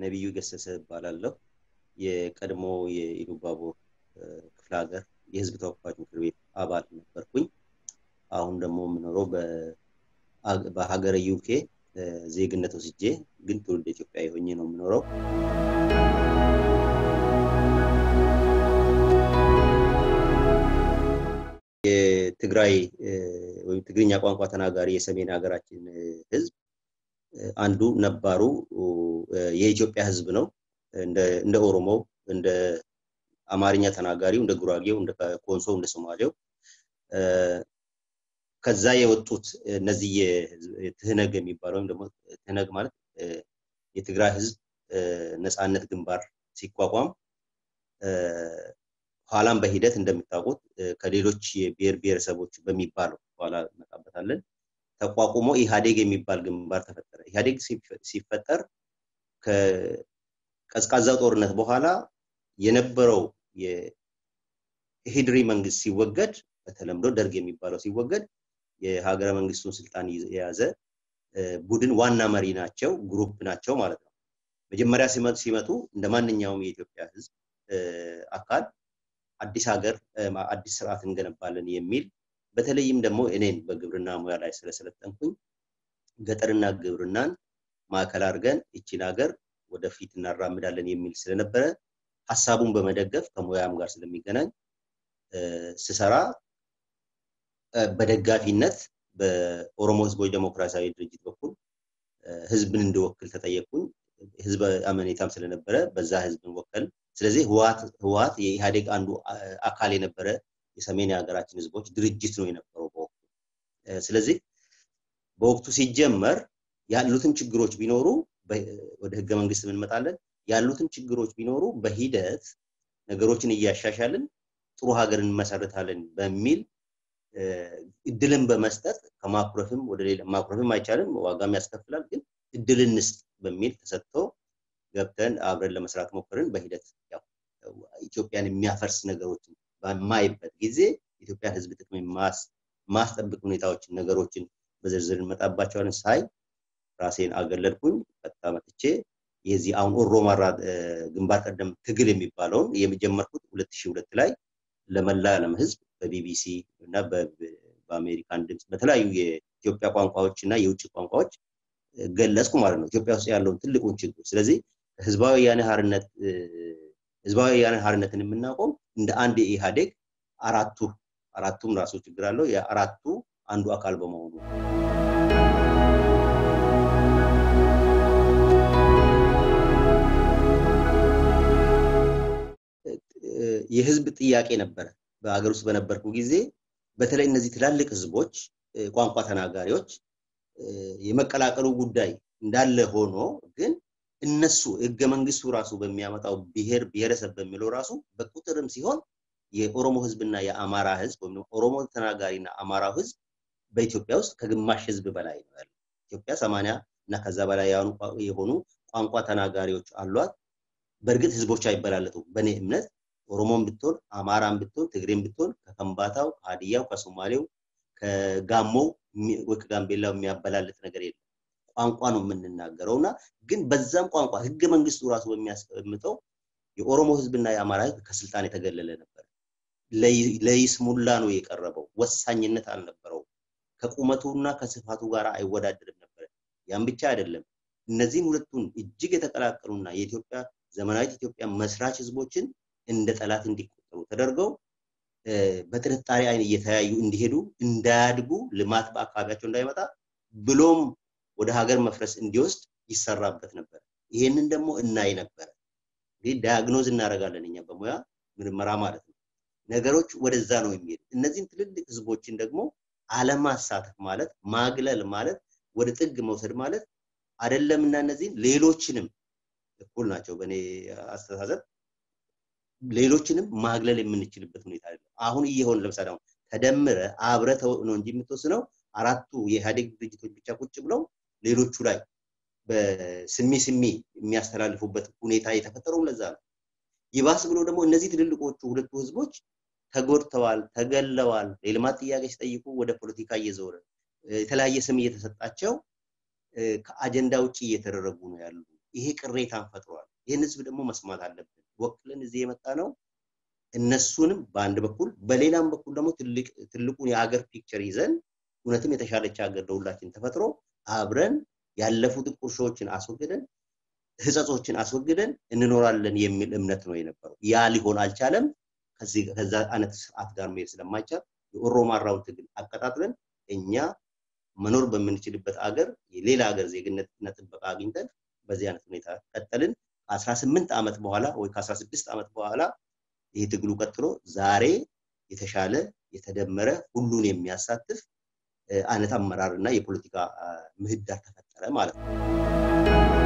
ነቢዩ ገሰሰ እባላለሁ። የቀድሞ የኢሉባቦር ክፍለ ሀገር የህዝብ ተወካዮች ምክር ቤት አባል ነበርኩኝ። አሁን ደግሞ የምኖረው በሀገረ ዩኬ ዜግነት ወስጄ ግን ትውልድ ኢትዮጵያ የሆኜ ነው የምኖረው። የትግራይ ወይም ትግርኛ ቋንቋ ተናጋሪ የሰሜን ሀገራችን ህዝብ አንዱ ነባሩ የኢትዮጵያ ህዝብ ነው። እንደ ኦሮሞው፣ እንደ አማርኛ ተናጋሪው፣ እንደ ጉራጌው፣ እንደ ኮንሶ፣ እንደ ሶማሌው ከዛ የወጡት እነዚህ ትህነግ የሚባለው ወይም ደግሞ ትህነግ ማለት የትግራይ ህዝብ ነፃነት ግንባር ሲቋቋም ኋላም በሂደት እንደምታውቁት ከሌሎች የብሔር ብሔረሰቦች በሚባለው ኋላ እንመጣበታለን ተቋቁሞ ኢህአዴግ የሚባል ግንባር ተፈጠረ። ኢህአዴግ ሲፈጠር ከቀዝቃዛው ጦርነት በኋላ የነበረው የኢሂድሪ መንግስት ሲወገድ በተለምዶ ደርግ የሚባለው ሲወገድ የሀገረ መንግስቱን ስልጣን የያዘ ቡድን ዋና መሪ ናቸው፣ ግሩፕ ናቸው ማለት ነው። መጀመሪያ ሲመጡ እንደ ማንኛውም የኢትዮጵያ ህዝብ አካል አዲስ ሀገር አዲስ ስርዓት እንገነባለን የሚል በተለይም ደግሞ እኔን በግብርና ሙያ ላይ ስለሰለጠንኩኝ ገጠርና ግብርናን ማዕከል አድርገን ይቺን ሀገር ወደፊት እናራምዳለን የሚል ስለነበረ ሀሳቡን በመደገፍ ከሙያም ጋር ስለሚገናኝ ስሰራ በደጋፊነት በኦሮሞ ህዝቦች ዴሞክራሲያዊ ድርጅት በኩል ህዝብን እንድወክል ተጠየቅኩኝ። ህዝብ አመኔታም ስለነበረ በዛ ህዝብን ወከል። ስለዚህ ህወሀት የኢህአዴግ አንዱ አካል የነበረ የሰሜን የሀገራችን ህዝቦች ድርጅት ነው የነበረው በወቅቱ። ስለዚህ በወቅቱ ሲጀመር ያሉትን ችግሮች ቢኖሩ ወደ ህገ መንግስት እንመጣለን። ያሉትን ችግሮች ቢኖሩ በሂደት ነገሮችን እያሻሻልን ጥሩ ሀገር እንመሰርታለን በሚል እድልን በመስጠት ከማኩረፍም ወደ ሌላ ማኩረፍም አይቻልም፣ ዋጋም ያስከፍላል። ግን እድል እንስጥ በሚል ተሰጥቶ ገብተን አብረን ለመስራት ሞክርን። በሂደት ያው ኢትዮጵያን የሚያፈርስ ነገሮችን በማይበት ጊዜ የኢትዮጵያን ህዝብ ጥቅም ማስጠብቅ ሁኔታዎችን ነገሮችን በዝርዝር እንመጣባቸዋለን ሳይ ራሴን አገለልኩኝ። ቀጥታ መጥቼ የዚህ አሁን ኦሮማራ ግንባር ቀደም ትግል የሚባለውን የጀመርኩት ሁለት ሺህ ሁለት ላይ ለመላ ዓለም ህዝብ በቢቢሲ እና በአሜሪካን ድምፅ በተለያዩ የኢትዮጵያ ቋንቋዎች እና የውጭ ቋንቋዎች ገለጽኩ ማለት ነው ኢትዮጵያ ውስጥ ያለውን ትልቁን ችግር። ስለዚህ ህዝባዊ ወያነ ሓርነት ህዝባዊ ወያነ ሓርነትን የምናውቀው እንደ አንድ የኢህአዴግ አራቱ አራቱም ራሱ ችግር አለው የአራቱ አንዱ አካል በመሆኑ የህዝብ ጥያቄ ነበረ። በሀገር ውስጥ በነበርኩ ጊዜ በተለይ እነዚህ ትላልቅ ህዝቦች ቋንቋ ተናጋሪዎች የመቀላቀሉ ጉዳይ እንዳለ ሆኖ ግን እነሱ ህገ መንግስቱ ራሱ በሚያመጣው ብሔር ብሔረሰብ በሚለው ራሱ በቁጥርም ሲሆን የኦሮሞ ህዝብና የአማራ ህዝብ ወይም ኦሮሞ ተናጋሪና አማራው ህዝብ በኢትዮጵያ ውስጥ ከግማሽ ህዝብ በላይ ነው ያለው። ኢትዮጵያ ሰማንያ እና ከዛ በላይ የሆኑ ቋንቋ ተናጋሪዎች አሏት። በእርግጥ ህዝቦች አይበላለጡም። በእኔ እምነት ኦሮሞን ብትሆን፣ አማራን ብትሆን፣ ትግሬን ብትሆን ከከምባታው፣ ከሀዲያው፣ ከሶማሌው፣ ከጋሞው ወይ ከጋምቤላው የሚያበላልጥ ነገር የለም። ቋንቋ ነው የምንናገረው እና ግን በዛም ቋንቋ ህገ መንግስቱ ራሱ በሚያስቀምጠው የኦሮሞ ህዝብና የአማራ ህዝብ ከስልጣን የተገለለ ነበር። ለይስሙላ ነው የቀረበው። ወሳኝነት አልነበረው። ከቁመቱና ከስፋቱ ጋር አይወዳደርም ነበር። ያም ብቻ አይደለም። እነዚህን ሁለቱን እጅግ የተቀላቀሉና የኢትዮጵያ ዘመናዊት ኢትዮጵያ መስራች ህዝቦችን እንደ ጠላት እንዲቆጠሩ ተደርገው በጥርጣሬ አይን እየተያዩ እንዲሄዱ እንዳያድጉ ልማት በአካባቢያቸው እንዳይመጣ ብሎም ወደ ሀገር መፍረስ እንዲወስድ ይሰራበት ነበር። ይሄንን ደግሞ እናይ ነበረ። እንግዲህ ዳያግኖዝ እናደርጋለን እኛ በሙያ ምርመራ ማለት ነው። ነገሮች ወደዛ ነው የሚሄዱ። እነዚህን ትልልቅ ህዝቦችን ደግሞ አለማሳተፍ ማለት ማግለል ማለት ወደ ጥግ መውሰድ ማለት አይደለምና እነዚህን ሌሎችንም እኩል ናቸው በእኔ አስተሳሰብ ሌሎችንም ማግለል የምንችልበት ሁኔታ አለ። አሁን እየሆን ለምሳሌ አሁን ተደምረ አብረ ነው እንጂ የምትወስነው አራቱ የኢህአዴግ ድርጅቶች ብቻ ቁጭ ብለው ሌሎቹ ላይ በስሚ ስሚ የሚያስተላልፉበት ሁኔታ የተፈጠረው ለዛ ነው። ይባስ ብሎ ደግሞ እነዚህ ትልልቆቹ ሁለቱ ህዝቦች ተጎድተዋል፣ ተገለዋል። የልማት ጥያቄ ሲጠይቁ ወደ ፖለቲካ እየዞረ የተለያየ ስም እየተሰጣቸው ከአጀንዳ ውጭ እየተደረጉ ነው ያሉ ይሄ ቅሬታን ፈጥሯል። ይህን ህዝብ ደግሞ መስማት አለብን። ወክለን እዚህ የመጣ ነው እነሱንም በአንድ በኩል በሌላም በኩል ደግሞ ትልቁን የሀገር ፒክቸር ይዘን እውነትም የተሻለች ሀገር ለሁላችን ተፈጥሮ አብረን ያለፉትን ቁርሾችን አስወግደን ህጸጾችን አስወግደን እንኖራለን የሚል እምነት ነው የነበረው። ያ ሊሆን አልቻለም። ከዛ አይነት ስርዓት ጋር መሄድ ስለማይቻል የኦሮማራውን ትግል አቀጣጥለን እኛ መኖር በምንችልበት አገር የሌላ ሀገር ዜግነትና ጥበቃ አግኝተን በዚህ አይነት ሁኔታ ቀጠልን። ከ18 ዓመት በኋላ ወይ ከ16 ዓመት በኋላ ይህ ትግሉ ቀጥሎ ዛሬ የተሻለ የተደመረ ሁሉን የሚያሳትፍ አይነት አመራር እና የፖለቲካ ምህዳር ተፈጠረ ማለት ነው።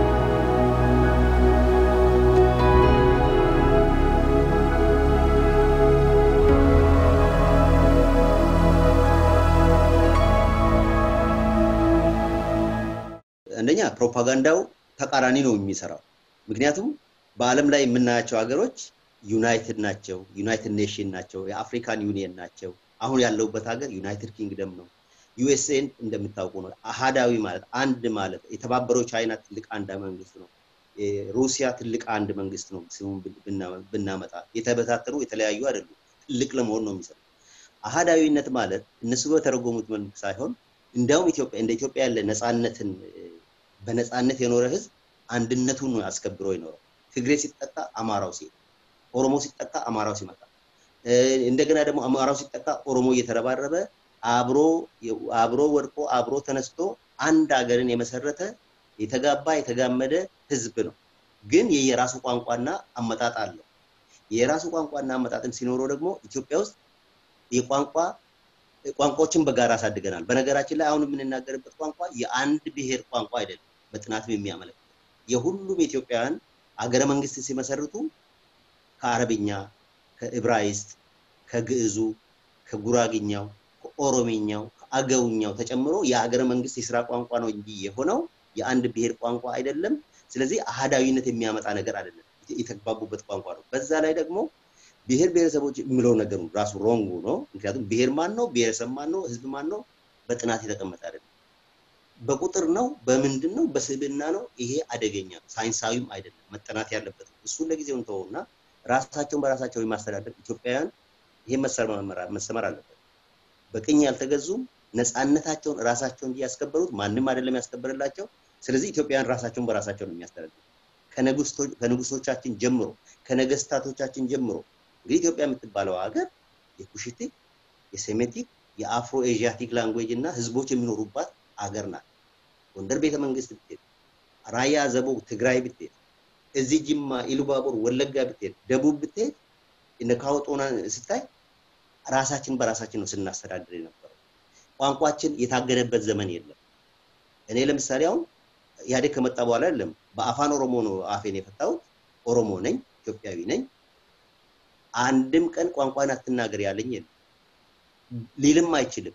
አንደኛ ፕሮፓጋንዳው ተቃራኒ ነው የሚሰራው። ምክንያቱም በዓለም ላይ የምናያቸው ሀገሮች ዩናይትድ ናቸው፣ ዩናይትድ ኔሽን ናቸው፣ የአፍሪካን ዩኒየን ናቸው። አሁን ያለውበት ሀገር ዩናይትድ ኪንግደም ነው። ዩኤስኤን እንደምታውቁ ነው። አሃዳዊ ማለት አንድ ማለት የተባበረው ቻይና ትልቅ አንድ መንግስት ነው። ሩሲያ ትልቅ አንድ መንግስት ነው። ስሙን ብናመጣ የተበታተሩ የተለያዩ አይደሉም። ትልቅ ለመሆን ነው የሚሰሩ። አሃዳዊነት ማለት እነሱ በተረጎሙት መልክ ሳይሆን እንዲያውም ኢትዮጵያ እንደ ኢትዮጵያ ያለ ነፃነትን በነፃነት የኖረ ህዝብ አንድነቱን ነው አስከብሮ የኖረው። ትግሬ ሲጠቃ አማራው ሲሄድ፣ ኦሮሞ ሲጠቃ አማራው ሲመጣ፣ እንደገና ደግሞ አማራው ሲጠቃ ኦሮሞ እየተረባረበ አብሮ አብሮ ወድቆ አብሮ ተነስቶ አንድ ሀገርን የመሰረተ የተጋባ የተጋመደ ህዝብ ነው። ግን የየራሱ ቋንቋና አመጣጥ አለው። የራሱ ቋንቋና አመጣጥም ሲኖረው ደግሞ ኢትዮጵያ ውስጥ የቋንቋ ቋንቋዎችን በጋራ አሳድገናል። በነገራችን ላይ አሁን የምንናገርበት ቋንቋ የአንድ ብሔር ቋንቋ አይደለም። በጥናትም የሚያመለክት የሁሉም ኢትዮጵያውያን አገረ መንግስት ሲመሰርቱ ከአረብኛ፣ ከዕብራይስጥ፣ ከግዕዙ፣ ከጉራግኛው፣ ከኦሮሚኛው፣ ከአገውኛው ተጨምሮ የሀገረ መንግስት የስራ ቋንቋ ነው እንጂ የሆነው የአንድ ብሔር ቋንቋ አይደለም። ስለዚህ አህዳዊነት የሚያመጣ ነገር አይደለም። የተግባቡበት ቋንቋ ነው። በዛ ላይ ደግሞ ብሔር ብሔረሰቦች የሚለው ነገሩ ራሱ ሮንጉ ነው። ምክንያቱም ብሔር ማን ነው፣ ብሔረሰብ ማን ነው፣ ህዝብ ማን ነው በጥናት የተቀመጠ አይደለም። በቁጥር ነው፣ በምንድን ነው፣ በስብዕና ነው። ይሄ አደገኛ ነው፣ ሳይንሳዊም አይደለም፣ መጠናት ያለበት ነው። እሱን ለጊዜው እንተወውና ራሳቸውን በራሳቸው የማስተዳደር ኢትዮጵያውያን ይሄ መሰመር አለበት። በቅኝ ያልተገዙም ነፃነታቸውን ራሳቸው እንጂ ያስከበሩት ማንም አይደለም ያስከበረላቸው። ስለዚህ ኢትዮጵያውያን ራሳቸውን በራሳቸው ነው የሚያስተዳድሩ ከንጉሶቻችን ጀምሮ ከነገስታቶቻችን ጀምሮ እንግዲህ ኢትዮጵያ የምትባለው ሀገር የኩሽቲክ፣ የሴሜቲክ፣ የአፍሮ ኤዥያቲክ ላንጉዌጅ እና ህዝቦች የሚኖሩባት ሀገር ናት። ጎንደር ቤተ መንግስት ብትሄድ፣ ራያ ዘቦ ትግራይ ብትሄድ፣ እዚህ ጅማ፣ ኢሉባቦር፣ ወለጋ ብትሄድ፣ ደቡብ ብትሄድ እነ ካወጦና ስታይ ራሳችን በራሳችን ነው ስናስተዳድር የነበረው። ቋንቋችን የታገደበት ዘመን የለም። እኔ ለምሳሌ አሁን ኢህአዴግ ከመጣ በኋላ አይደለም በአፋን ኦሮሞ ነው አፌን የፈታሁት። ኦሮሞ ነኝ፣ ኢትዮጵያዊ ነኝ። አንድም ቀን ቋንቋን አትናገር ያለኝ የለም፣ ሊልም አይችልም።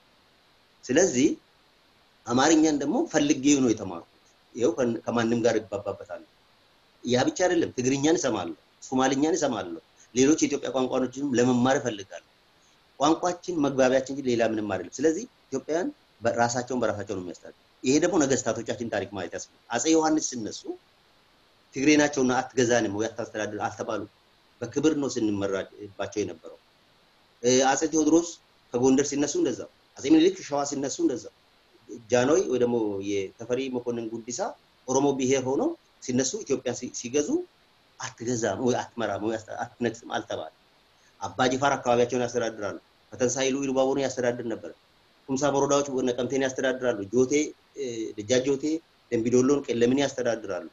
ስለዚህ አማርኛን ደግሞ ፈልጌው ነው የተማርኩት። ይኸው ከማንም ጋር ይግባባበታለሁ። ያ ብቻ አይደለም፣ ትግርኛን እሰማለሁ፣ ሶማልኛን እሰማለሁ፣ ሌሎች የኢትዮጵያ ቋንቋዎችንም ለመማር እፈልጋለሁ። ቋንቋችን መግባቢያችን እንጂ ሌላ ምንም አይደለም። ስለዚህ ኢትዮጵያውያን ራሳቸውን በራሳቸው ነው የሚያስተዳድሩ። ይሄ ደግሞ ነገስታቶቻችን ታሪክ ማየት ያስፈልጋል። አፄ ዮሐንስ ሲነሱ ትግሬ ናቸውና አትገዛንም ወይ አታስተዳድር አልተባሉ። በክብር ነው ስንመራባቸው የነበረው። አፄ ቴዎድሮስ ከጎንደር ሲነሱ እንደዛው፣ አፄ ምኒልክ ሸዋ ሲነሱ እንደዛው፣ ጃንሆይ ወይ ደግሞ የተፈሪ መኮንን ጉዲሳ ኦሮሞ ብሔር ሆነው ሲነሱ ኢትዮጵያ ሲገዙ አትገዛም ወይ አትመራም ወይ አትነግስም አልተባለ። አባ ጅፋር አካባቢያቸውን ያስተዳድራሉ። ፈተንሳይሉ ኢሉባቦርን ያስተዳድር ነበር። ኩምሳ በሮዳዎች ነቀምቴን ያስተዳድራሉ። ጆቴ ደጃጅ ጆቴ ደንቢዶሎን ቀለምን ያስተዳድራሉ።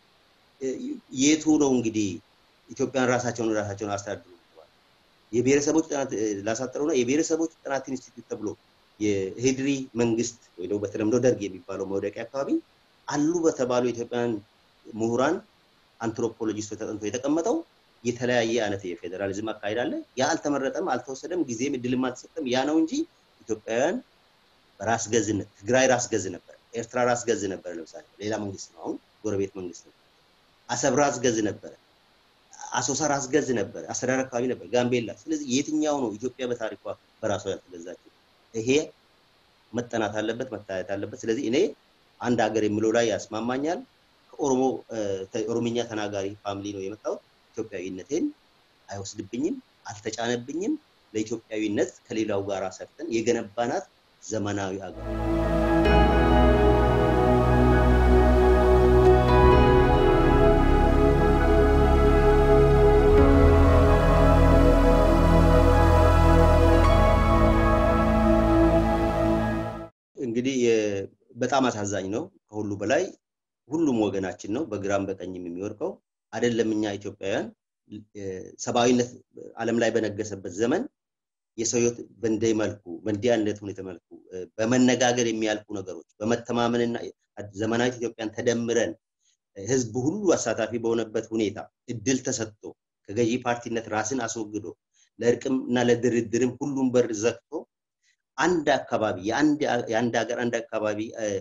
የቱ ነው እንግዲህ ኢትዮጵያን ራሳቸውን ራሳቸውን አስተዳድሩ የብሔረሰቦች ጥናት ላሳጠረውና የብሔረሰቦች ጥናት ኢንስቲትዩት ተብሎ የሄድሪ መንግስት ወይ ደግሞ በተለምዶ ደርግ የሚባለው መውደቂያ አካባቢ አሉ በተባሉ የኢትዮጵያን ምሁራን አንትሮፖሎጂስቶች ተጠንቶ የተቀመጠው የተለያየ አይነት የፌዴራሊዝም አካሄድ አለ። ያ አልተመረጠም፣ አልተወሰደም፣ ጊዜም እድልም አልተሰጠም። ያ ነው እንጂ ኢትዮጵያውያን በራስ ገዝነት ትግራይ ራስ ገዝ ነበር፣ ኤርትራ ራስ ገዝ ነበር። ለምሳሌ ሌላ መንግስት ነው፣ አሁን ጎረቤት መንግስት ነው። አሰብ ራስ ገዝ ነበረ፣ አሶሳ ራስ ገዝ ነበር፣ አስተዳደር አካባቢ ነበር፣ ጋምቤላ። ስለዚህ የትኛው ነው ኢትዮጵያ በታሪኳ በራሷ ያልተገዛችው? ይሄ መጠናት አለበት፣ መታየት አለበት። ስለዚህ እኔ አንድ ሀገር የሚለው ላይ ያስማማኛል። ከኦሮሞ ኦሮምኛ ተናጋሪ ፋሚሊ ነው የመጣሁት። ኢትዮጵያዊነቴን አይወስድብኝም፣ አልተጫነብኝም። ለኢትዮጵያዊነት ከሌላው ጋር ሰርተን የገነባናት ዘመናዊ አገር እንግዲህ በጣም አሳዛኝ ነው። ከሁሉ በላይ ሁሉም ወገናችን ነው በግራም በቀኝም የሚወድቀው አይደለም። እኛ ኢትዮጵያውያን ሰብአዊነት ዓለም ላይ በነገሰበት ዘመን የሰው ህይወት በእንደ መልኩ በእንዲህ አይነት ሁኔታ መልኩ በመነጋገር የሚያልፉ ነገሮች በመተማመንና ዘመናዊት ኢትዮጵያን ተደምረን ህዝብ ሁሉ አሳታፊ በሆነበት ሁኔታ እድል ተሰጥቶ ከገዢ ፓርቲነት ራስን አስወግዶ ለእርቅም እና ለድርድርም ሁሉም በር ዘግቶ አንድ አካባቢ የአንድ ሀገር አንድ አካባቢ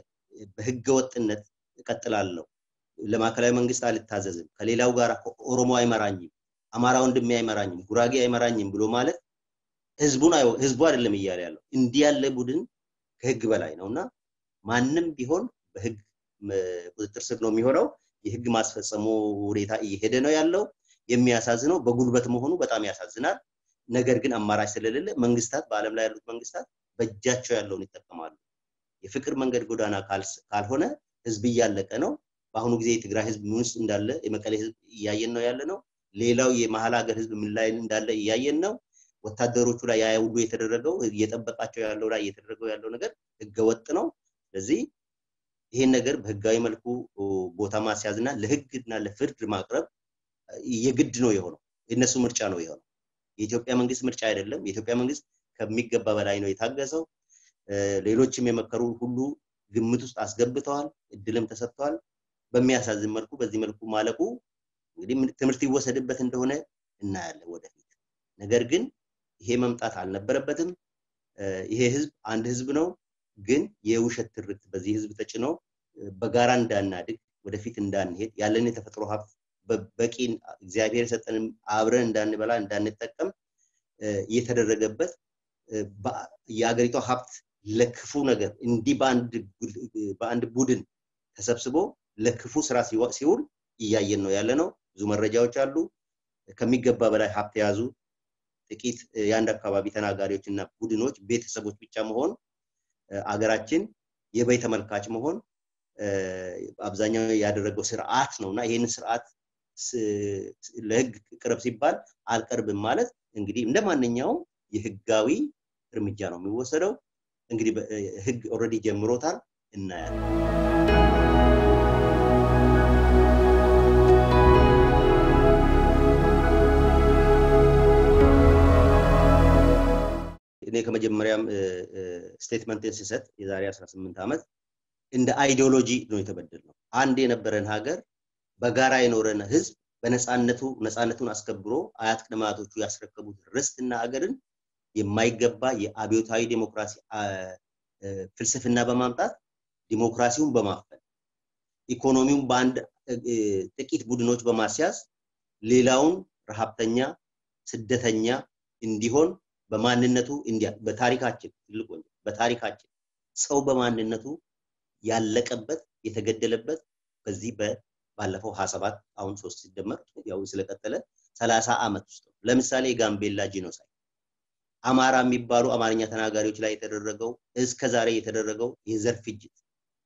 በህገ ወጥነት እቀጥላለሁ፣ ለማዕከላዊ መንግስት አልታዘዝም፣ ከሌላው ጋር ኦሮሞ አይመራኝም፣ አማራ ወንድሜ አይመራኝም፣ ጉራጌ አይመራኝም ብሎ ማለት ህዝቡን ህዝቡ አይደለም እያለ ያለው እንዲህ ያለ ቡድን ከህግ በላይ ነው እና ማንም ቢሆን በህግ ቁጥጥር ስር ነው የሚሆነው። የህግ ማስፈጸሙ ሁኔታ እየሄደ ነው ያለው። የሚያሳዝነው በጉልበት መሆኑ በጣም ያሳዝናል። ነገር ግን አማራጭ ስለሌለ መንግስታት በአለም ላይ ያሉት መንግስታት በእጃቸው ያለውን ይጠቀማሉ። የፍቅር መንገድ ጎዳና ካልሆነ ህዝብ እያለቀ ነው። በአሁኑ ጊዜ የትግራይ ህዝብ ምን ውስጥ እንዳለ የመቀሌ ህዝብ እያየን ነው ያለ ነው። ሌላው የመሀል ሀገር ህዝብ ምን ላይ እንዳለ እያየን ነው። ወታደሮቹ ላይ ያ ሁሉ የተደረገው እየጠበቃቸው ያለው ላይ እየተደረገው ያለው ነገር ህገወጥ ነው። ስለዚህ ይሄን ነገር በህጋዊ መልኩ ቦታ ማስያዝና ለህግና ለፍርድ ማቅረብ የግድ ነው የሆነው። የእነሱ ምርጫ ነው የሆነው። የኢትዮጵያ መንግስት ምርጫ አይደለም። የኢትዮጵያ መንግስት ከሚገባ በላይ ነው የታገሰው። ሌሎችም የመከሩ ሁሉ ግምት ውስጥ አስገብተዋል፣ እድልም ተሰጥተዋል። በሚያሳዝን መልኩ በዚህ መልኩ ማለቁ እንግዲህ ትምህርት ይወሰድበት እንደሆነ እናያለን ወደፊት። ነገር ግን ይሄ መምጣት አልነበረበትም። ይሄ ህዝብ አንድ ህዝብ ነው። ግን የውሸት ትርክት በዚህ ህዝብ ተጭኖ በጋራ እንዳናድግ ወደፊት እንዳንሄድ ያለን የተፈጥሮ ሀብት በቂ እግዚአብሔር የሰጠንም አብረን እንዳንበላ እንዳንጠቀም እየተደረገበት የአገሪቷ ሀብት ለክፉ ነገር እንዲህ በአንድ ቡድን ተሰብስቦ ለክፉ ስራ ሲውል እያየን ነው ያለ ነው። ብዙ መረጃዎች አሉ። ከሚገባ በላይ ሀብት የያዙ ጥቂት የአንድ አካባቢ ተናጋሪዎች እና ቡድኖች ቤተሰቦች ብቻ መሆን አገራችን የበይ ተመልካች መሆን አብዛኛው ያደረገው ስርዓት ነው እና ይህንን ስርዓት ለህግ ቅረብ ሲባል አልቀርብም ማለት እንግዲህ እንደ ማንኛውም የህጋዊ እርምጃ ነው የሚወሰደው። እንግዲህ ህግ ኦልሬዲ ጀምሮታል፣ እናያለን። እኔ ከመጀመሪያም ስቴትመንትን ስሰጥ የዛሬ 18 ዓመት እንደ አይዲዮሎጂ ነው የተበደልነው። አንድ የነበረን ሀገር በጋራ የኖረን ህዝብ በነፃነቱ ነፃነቱን አስከብሮ አያት ቅድመ አያቶቹ ያስረከቡት ርስትና አገርን የማይገባ የአብዮታዊ ዴሞክራሲ ፍልስፍና በማምጣት ዲሞክራሲውን በማፈን ኢኮኖሚውን በአንድ ጥቂት ቡድኖች በማስያዝ ሌላውን ረሃብተኛ፣ ስደተኛ እንዲሆን በማንነቱ እንዲያ በታሪካችን ትልቅ በታሪካችን ሰው በማንነቱ ያለቀበት የተገደለበት በዚህ ባለፈው ሀያ ሰባት አሁን ሶስት ሲደመር ያው ስለቀጠለ ሰላሳ ዓመት ውስጥ ነው። ለምሳሌ የጋምቤላ ጂኖሳይድ አማራ የሚባሉ አማርኛ ተናጋሪዎች ላይ የተደረገው እስከ ዛሬ የተደረገው የዘር ፍጅት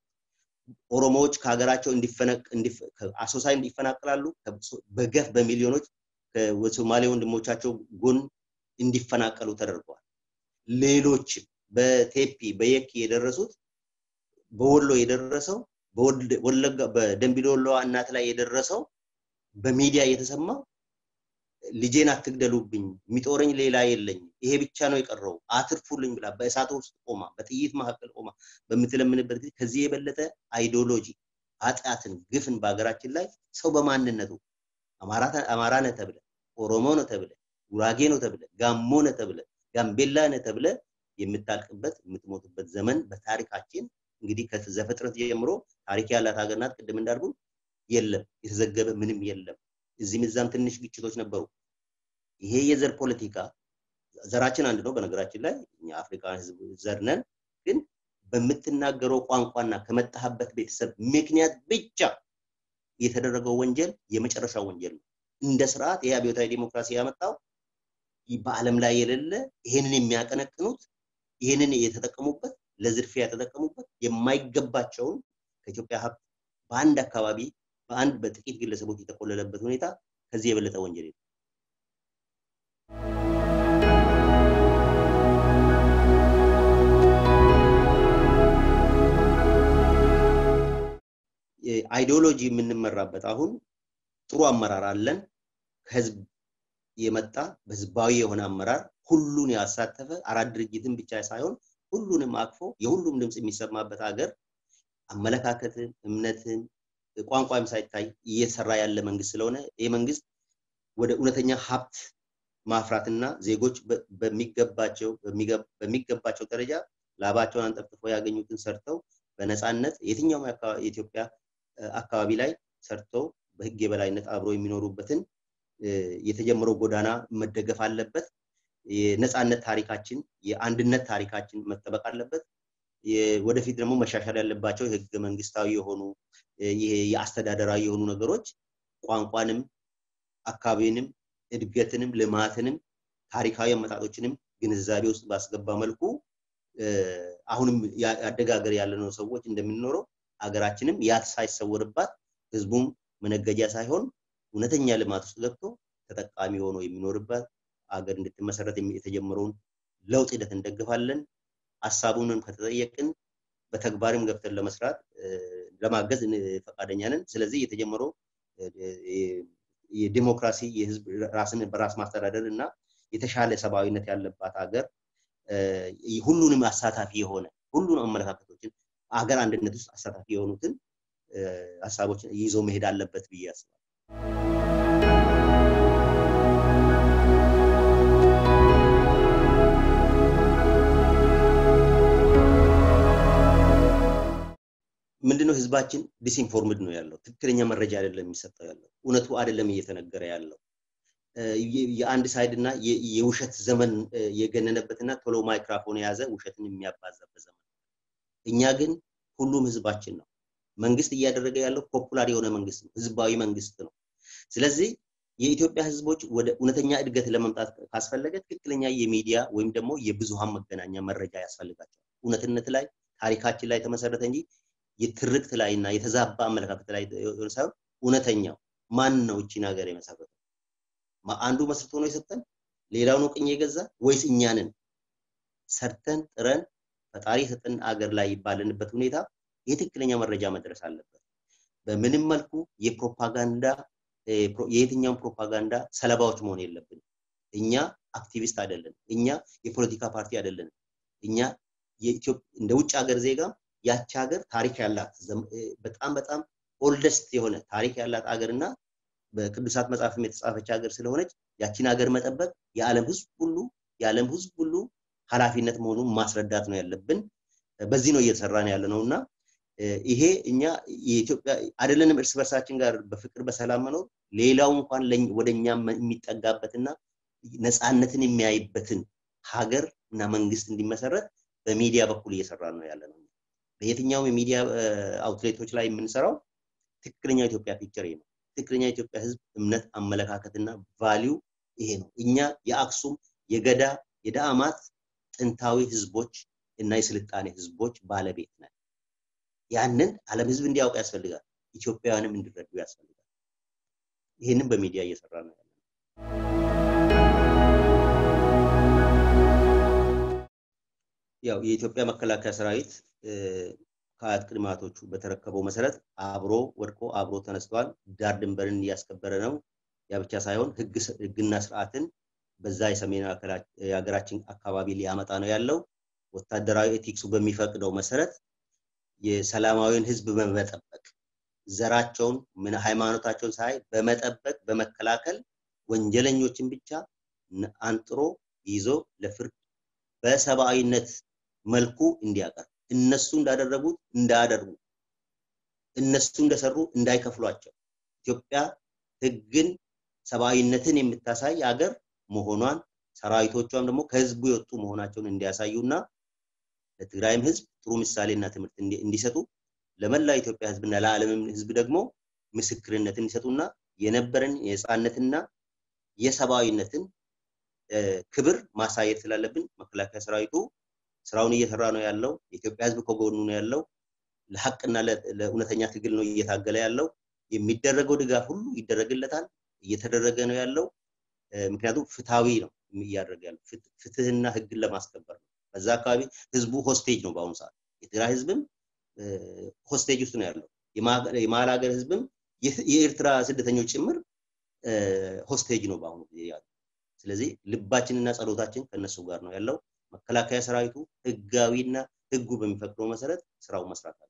ኦሮሞዎች ከሀገራቸው አሶሳ እንዲፈናቀላሉ በገፍ በሚሊዮኖች ከሶማሌ ወንድሞቻቸው ጎን እንዲፈናቀሉ ተደርገዋል። ሌሎችም በቴፒ በየኪ የደረሱት በወሎ የደረሰው በወለጋ በደንቢዶሎ እናት ላይ የደረሰው በሚዲያ የተሰማው ልጄን አትግደሉብኝ፣ የሚጦረኝ ሌላ የለኝ፣ ይሄ ብቻ ነው የቀረው፣ አትርፉልኝ ብላ በእሳት ውስጥ ቆማ በጥይት መካከል ቆማ በምትለምንበት ጊዜ ከዚህ የበለጠ አይዲዮሎጂ ኃጢአትን፣ ግፍን በሀገራችን ላይ ሰው በማንነቱ አማራ ነህ ተብለ፣ ኦሮሞ ነው ተብለ፣ ጉራጌ ነው ተብለ፣ ጋሞ ነህ ተብለ፣ ጋምቤላ ነህ ተብለ የምታልቅበት የምትሞትበት ዘመን በታሪካችን እንግዲህ ከዘፍጥረት ጀምሮ ታሪክ ያላት ሀገር ናት። ቅድም እንዳልኩ የለም የተዘገበ ምንም የለም። እዚህም እዛም ትንሽ ግጭቶች ነበሩ። ይሄ የዘር ፖለቲካ ዘራችን አንድ ነው። በነገራችን ላይ እኛ አፍሪካ ህዝብ ዘር ነን። ግን በምትናገረው ቋንቋና ከመጣህበት ቤተሰብ ምክንያት ብቻ የተደረገው ወንጀል የመጨረሻው ወንጀል ነው። እንደ ስርዓት ይህ አብዮታዊ ዲሞክራሲ ያመጣው በዓለም ላይ የሌለ ይሄንን የሚያቀነቅኑት ይሄንን የተጠቀሙበት ለዝርፊያ የተጠቀሙበት የማይገባቸውን ከኢትዮጵያ ሀብት በአንድ አካባቢ በአንድ በጥቂት ግለሰቦች የተቆለለበት ሁኔታ ከዚህ የበለጠ ወንጀል የለም። አይዲዮሎጂ የምንመራበት አሁን ጥሩ አመራር አለን። ከህዝብ የመጣ በህዝባዊ የሆነ አመራር ሁሉን ያሳተፈ አራት ድርጅትን ብቻ ሳይሆን ሁሉንም አቅፎ የሁሉም ድምፅ የሚሰማበት ሀገር አመለካከትን፣ እምነትን፣ ቋንቋም ሳይታይ እየሰራ ያለ መንግስት ስለሆነ ይህ መንግስት ወደ እውነተኛ ሀብት ማፍራትና ዜጎች በሚገባቸው በሚገባቸው ደረጃ ላባቸውን አንጠፍጥፈው ያገኙትን ሰርተው በነፃነት የትኛውም የኢትዮጵያ አካባቢ ላይ ሰርተው በህግ የበላይነት አብሮ የሚኖሩበትን የተጀመረው ጎዳና መደገፍ አለበት። የነፃነት ታሪካችን የአንድነት ታሪካችን መጠበቅ አለበት። ወደፊት ደግሞ መሻሻል ያለባቸው የህገ መንግስታዊ የሆኑ የአስተዳደራዊ የሆኑ ነገሮች ቋንቋንም፣ አካባቢንም፣ እድገትንም፣ ልማትንም ታሪካዊ አመጣጦችንም ግንዛቤ ውስጥ ባስገባ መልኩ አሁንም አደጋገር ያለነው ሰዎች እንደምንኖረው ሀገራችንም ያት ሳይሰወርባት ህዝቡም መነገጃ ሳይሆን እውነተኛ ልማት ውስጥ ገብቶ ተጠቃሚ ሆኖ የሚኖርባት አገር እንድትመሰረት የተጀመረውን ለውጥ ሂደት እንደግፋለን። ሀሳቡንም ከተጠየቅን በተግባርም ገብተን ለመስራት ለማገዝ ፈቃደኛ ነን። ስለዚህ የተጀመረው የዲሞክራሲ የህዝብ ራስን በራስ ማስተዳደር እና የተሻለ ሰብአዊነት ያለባት ሀገር ሁሉንም አሳታፊ የሆነ ሁሉንም አመለካከቶችን ሀገር አንድነት ውስጥ አሳታፊ የሆኑትን ሀሳቦችን ይዞ መሄድ አለበት ብዬ አስባለሁ። ምንድነው ህዝባችን ዲስኢንፎርምድ ነው ያለው። ትክክለኛ መረጃ አይደለም የሚሰጠው ያለው። እውነቱ አይደለም እየተነገረ ያለው። የአንድ ሳይድ እና የውሸት ዘመን የገነነበትና ቶሎ ማይክራፎን የያዘ ውሸትን የሚያባዛበት ዘመን። እኛ ግን ሁሉም ህዝባችን ነው። መንግስት እያደረገ ያለው ፖፑላር የሆነ መንግስት ነው፣ ህዝባዊ መንግስት ነው። ስለዚህ የኢትዮጵያ ህዝቦች ወደ እውነተኛ እድገት ለመምጣት ካስፈለገ ትክክለኛ የሚዲያ ወይም ደግሞ የብዙሃን መገናኛ መረጃ ያስፈልጋቸዋል። እውነትነት ላይ ታሪካችን ላይ የተመሰረተ እንጂ የትርክት ላይ እና የተዛባ አመለካከት ላይ ሳይሆን እውነተኛው ማን ነው እቺን ሀገር የመሰረተው? አንዱ መስርቶ ነው የሰጠን? ሌላው ነው ቅኝ የገዛ ወይስ እኛንን ሰርተን ጥረን ፈጣሪ የሰጠን አገር ላይ ባለንበት ሁኔታ የትክክለኛ መረጃ መድረስ አለበት። በምንም መልኩ የፕሮፓጋንዳ የየትኛውን ፕሮፓጋንዳ ሰለባዎች መሆን የለብንም። እኛ አክቲቪስት አይደለንም። እኛ የፖለቲካ ፓርቲ አይደለንም። እኛ እንደ ውጭ ሀገር ዜጋ ያቺ ሀገር ታሪክ ያላት በጣም በጣም ኦልደስት የሆነ ታሪክ ያላት ሀገር እና በቅዱሳት መጽሐፍም የተጻፈች ሀገር ስለሆነች ያቺን ሀገር መጠበቅ የዓለም ህዝብ ሁሉ የዓለም ህዝብ ሁሉ ኃላፊነት መሆኑን ማስረዳት ነው ያለብን። በዚህ ነው እየተሰራን ያለ ነው እና ይሄ እኛ የኢትዮጵያ አይደለንም እርስ በርሳችን ጋር በፍቅር በሰላም መኖር ሌላው እንኳን ወደ እኛ የሚጠጋበትና ነፃነትን የሚያይበትን ሀገር እና መንግስት እንዲመሰረት በሚዲያ በኩል እየሰራ ነው ያለ ነው። በየትኛውም የሚዲያ አውትሌቶች ላይ የምንሰራው ትክክለኛ ኢትዮጵያ ፒክቸር ነው። ትክክለኛ የኢትዮጵያ ህዝብ እምነት፣ አመለካከትና ቫሊዩ ይሄ ነው። እኛ የአክሱም የገዳ የዳአማት ጥንታዊ ህዝቦች እና የስልጣኔ ህዝቦች ባለቤት ነን። ያንን ዓለም ህዝብ እንዲያውቅ ያስፈልጋል። ኢትዮጵያውያንም እንዲረዱ ያስፈልጋል። ይህንን በሚዲያ እየሰራ ነው ያለ ያው የኢትዮጵያ መከላከያ ሰራዊት ከአያት ቅድማቶቹ በተረከበው መሰረት አብሮ ወድቆ አብሮ ተነስተዋል። ዳር ድንበርን እያስከበረ ነው። ያ ብቻ ሳይሆን ህግና ስርዓትን በዛ የሰሜን የሀገራችን አካባቢ ሊያመጣ ነው ያለው። ወታደራዊ ኤቲክሱ በሚፈቅደው መሰረት የሰላማዊውን ህዝብ በመጠበቅ ዘራቸውን ምን ሃይማኖታቸውን ሳይ በመጠበቅ በመከላከል ወንጀለኞችን ብቻ አንጥሮ ይዞ ለፍርድ በሰብአዊነት መልኩ እንዲያቀርብ እነሱ እንዳደረጉት እንዳያደርጉ እነሱ እንደሰሩ እንዳይከፍሏቸው ኢትዮጵያ ህግን ሰብአዊነትን የምታሳይ ሀገር መሆኗን ሰራዊቶቿም ደግሞ ከህዝቡ የወጡ መሆናቸውን እንዲያሳዩና ለትግራይም ህዝብ ጥሩ ምሳሌና ትምህርት እንዲሰጡ ለመላ ኢትዮጵያ ህዝብና ለዓለምም ህዝብ ደግሞ ምስክርነትን ይሰጡና የነበረን የህፃነትና የሰብአዊነትን ክብር ማሳየት ስላለብን መከላከያ ሰራዊቱ ስራውን እየሰራ ነው ያለው። የኢትዮጵያ ህዝብ ከጎኑ ነው ያለው። ለሀቅና ለእውነተኛ ትግል ነው እየታገለ ያለው። የሚደረገው ድጋፍ ሁሉ ይደረግለታል፣ እየተደረገ ነው ያለው። ምክንያቱም ፍትሃዊ ነው እያደረገ ያለው ፍትህና ህግን ለማስከበር ነው። በዛ አካባቢ ህዝቡ ሆስቴጅ ነው በአሁኑ ሰዓት። የትግራይ ህዝብም ሆስቴጅ ውስጥ ነው ያለው። የመሀል ሀገር ህዝብም የኤርትራ ስደተኞች ጭምር ሆስቴጅ ነው በአሁኑ ጊዜ ያለው። ስለዚህ ልባችንና ጸሎታችን ከነሱ ጋር ነው ያለው። መከላከያ ሰራዊቱ ህጋዊና ህጉ በሚፈቅደው መሰረት ስራውን መስራት